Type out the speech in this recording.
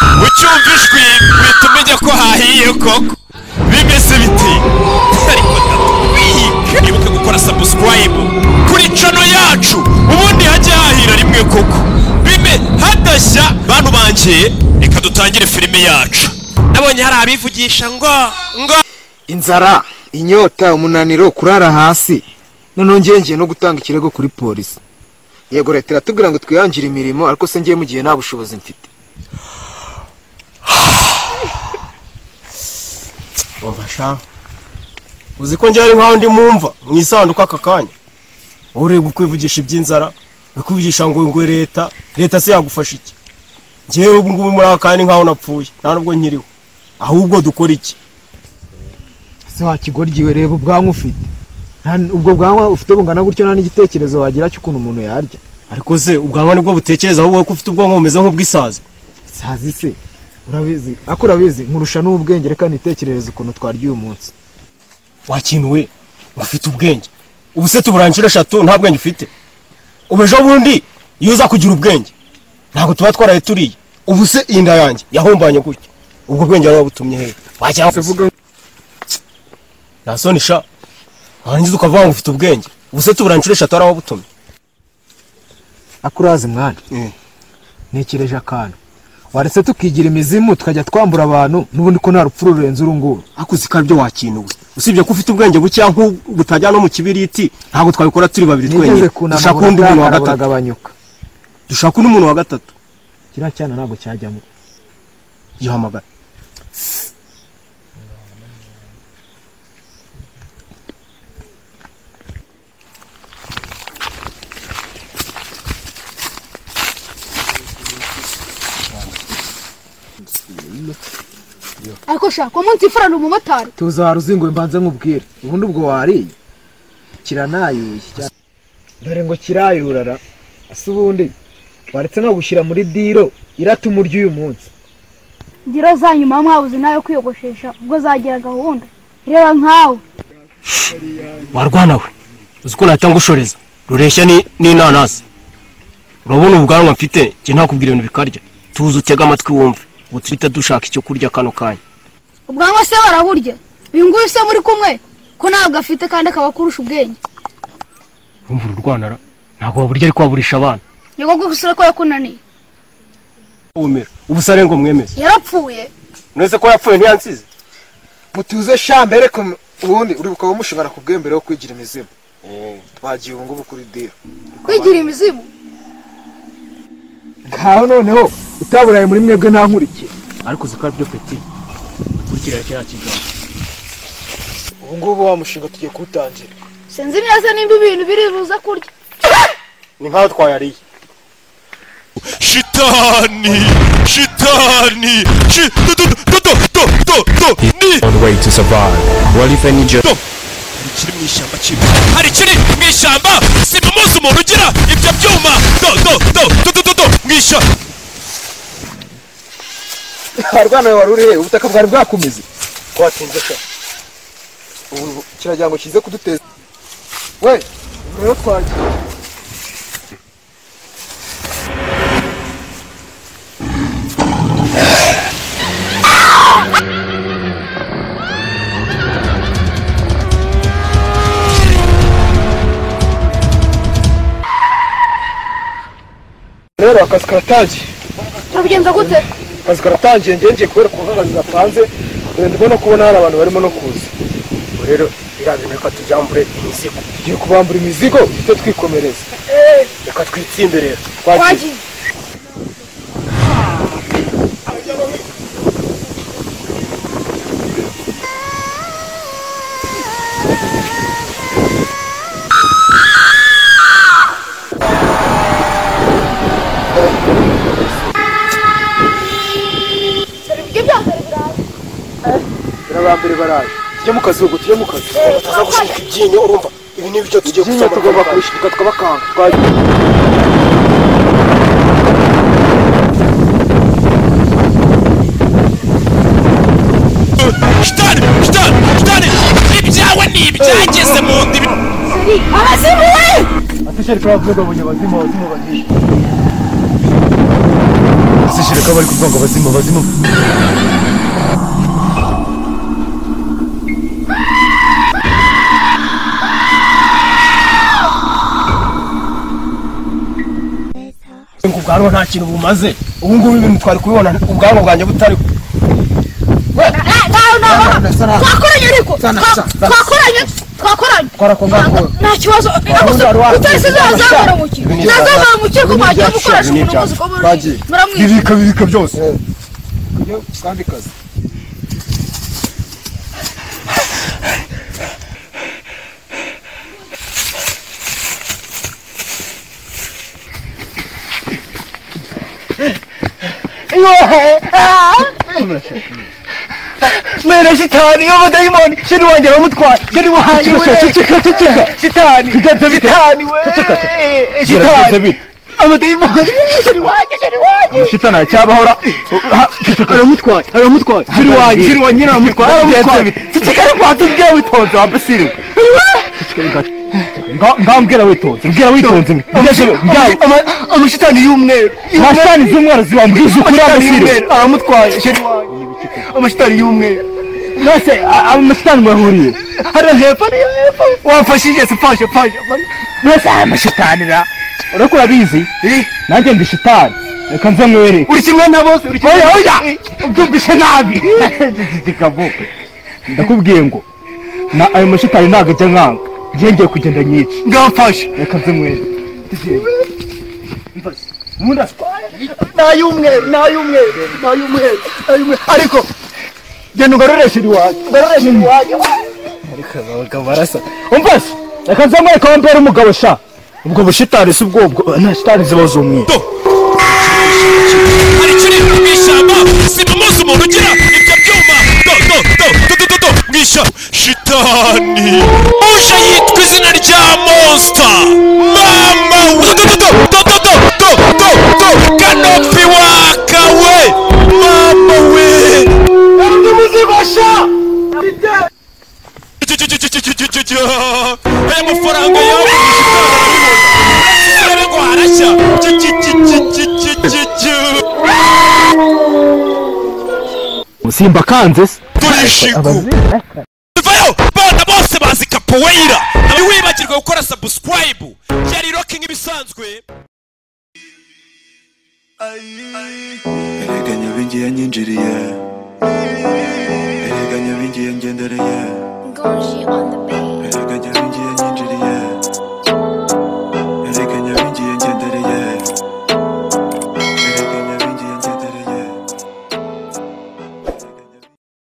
twumva ijwi bihita umenya ko hahiye koko bimeze biti ariko ndatwiga wibuke gukora sabusikarayibu kuri cano yacu ubundi hajye hahira rimwe koko bime hadashya bantu banjye reka dutangire filime yacu nabonye hari abivugisha ngo ngo inzara inyota umunaniro kurara hasi noneho ngenge no gutanga ikirego kuri polisi yego leta iratubwira ngo twihangire imirimo ariko se ngiye mu gihe nta bushobozi mfite ubasha uzi ko njyari nkaho ndi mumva mu isanduku aka kanya wowe ureba ukwivugisha iby'inzara ukwivugisha ngo ngwe leta leta se yagufasha iki ngewe ubu ngubu muri aka kanya ni nkaho napfuye nta nubwo nkiriho ahubwo dukora iki ese wakigoryiwe reba ubwanwa ufite Nta- ubwo bwanwa ufite bungana gutyo nta n'igitekerezo wagira cy'ukuntu umuntu yarya ariko se ubwanwa nibwo butekereza wowe ko ufite ubwonko bumeze nk'ubw'isazi sazi se urabizi ako urabizi nkurusha n'ubwenge reka nitekerereze ukuntu twarya uyu munsi wakintu we ngo ufite ubwenge ubu se tuburangire eshatu nta bwenge ufite ubu ejo bundi iyo uza kugira ubwenge ntabwo tuba twaraye turiye ubu se iyi nda yanjye yahombanye gutya ubwo bwenge wari wabutumye hehe wajya nasoni sha warangiza ukavuga ngo ufite ubwenge ubu se tuburangire eshatu wari wabutumye ako urazi mwana ntekereje akantu waretse tukigira imizimu tukajya twambura abantu n'ubundi ko nta rupfu rurenze uru nguru ariko uzi ko aribyo wakintu we usibye ko ufite ubwenge bukeya nk'ubu utajya no mu kibiriti ntabwo twabikora turi babiri nigeze twenyine dushaka undi muntu wa kunanura gatatu buragabanyuka dushaka undi muntu wa gatatu kiriya cyana ntabwo cyajyamo gihamagara ariko shaka uwo munsi ifurana umumotari tuza wari uzinguye mbanze nk'ubwire ubundi ubwo wariye kiranayuye cya- dore ngo kirayurara ese ubundi waretse no gushyira muri diro iratuma urya uyu munsi ngira za nyuma mwabuze nayo kwiyogoshesha ubwo zagira gahunda reba nkawe warwana we uzi ko nahita ngushoreza rureshya ni- n'inanasi urabona ubwanwa mfite njye ntakubwira ibintu bikarya tuza utega amatwi wumve ubu turita dushaka icyo kurya kano kanya ubwanwa se baraburya uyu nguyu se muri kumwe ko ntabwo afite kandi akaba akurusha ubwenge urumva uru rwanara ntabwo waburya ariko waburisha abana nyoko ko usura ko yakunaniye ubumera ubusare ngo mwemeze yarapfuye mwese ko yapfuye ntiyansize mutuze shambere ko m- ubundi uri bukaba mushobora kubwembere wo kwigira imizimu twagiye ubu ngubu kuri diro kwigira imizimu ngaho noneho utaburaye muri mwebwe ntankurikiye ariko uzi ko aribyo peti ukurikira kiriya kiganza ubu ngubu wa mushinga tugiye kuwutangira sinzi neza nimba ibintu biri buze kurya ni nkaho twayariye shitani shitani shi- do- do- do- do- do- do- do- ni- one way to survive. Well, if any joke. do. Hari ikiri mu ishyamba kibi hari ikiri mu ishyamba si mu munsi umuntu ugira ibyo byuma do do do do do do do mu ishyamba harwana wari urihe ubutaka bwari bwakumeze twatinze sha ubu kiragira ngo kize kuduteza we ubu rero twagiye rero akazi karatangiye turabigenza gute akazi karatangiye ngengiye kubera ukuntu akazi gapanze dore ndimo no kubona hari abantu barimo no kuza Ubwo rero birazwi reka tujyambure imizigo tugiye kubambura imizigo duhite twikomereza reka twitsinde rero twagiye birabambere baraje tujye mu kazi ubwo tujye mu kazi bataza gushika ibyinyo urumva ibi ni ibyo tugiye ibyinyo tugomba kubishirika tukabakanga twagiye shitani shitani shitani ibyawe ni ibyageze mu ndibi abazimu we atishari turavuga abonye abazimu abazimu bahishe se bishire ko bari kuvuga ngo bazima bazima ngo ubwanwa nta kintu bumaze ubu ngubu ibintu twari kubibona ubwanwa bwanjye butari twakoranye ariko Sana, Twa- sana, sana. twakoranye twakoranye twarakongakora nta kibazo utarese nazamura muke nazamura muke ko mwagiye mukoresha umuntu umaze kuba muri muramwica bibika bibika byose kandi kazi mwana shitani w'abadayimoni shini wanjye baramutwaye shini wanjye we ceceka ceceka shitani shitani we shitani amadayimoni shini wanjye shini wanjye shitana cyabahora aramutwaye aramutwaye shini wanjye shini wanjye nyine aramutwaye aramutwaye cecekare kwanza ubwira witonze wambasiriwe ngambwira witonze mbwira witonze amashitani y'umweru ntashani z'umwana zibambwije ukuri amashitani amusire y'umweru aramutwaye shini wanjye amashitani y'umweru mwese amashitani mwahuriye hariya hepfo hariya hepfo wamfashije se fashe fashe mwese aya mashitani ra ureko urabizi nanjye ndi shitani reka nze nkwereke uri kimwe na bose uri kimwe oya ubyumvise nabi ndakubwiye ngo na ayo mashitani ntabwo ajya nkanga ngiye ngiye kugenda nyica ngamfashe reka nze nkwereke nay'umweru nay'umweru nay'umweru nay'umweru ariko genda ugaroreshe iwanjye ugaroreshe iwanjye umvase reka nze nkwereke aho mbera umugabo sha ubwo bushitani si ubwobwo nta shitani ziba z'umweru hari ikiri mu ishyamba sinamuzi umuntu ugira ibyo byuma do do do do do do do mu ishyamba shitani uje yitwa izina rya monster mama we do do do do do do do do do kanopi waka we mama we Cyo, cyo, cyo, cyo, cyo, cyo, cyo, cyo, cyo. aya mafaranga yawe ariko harashya Cyo, cyo, cyo, cyo, cyo, cyo, cyo, cyo. musimba kanze se turishiku vayo bana bose bazi kapoweira ntiwibagirwe gukora subscribe yari rocking ibisanzwe Erega nyabingi yanyinjiriye Erega nyabingi yangendereye Gorgie on the beat. Erega nyabingi yanyinjiriye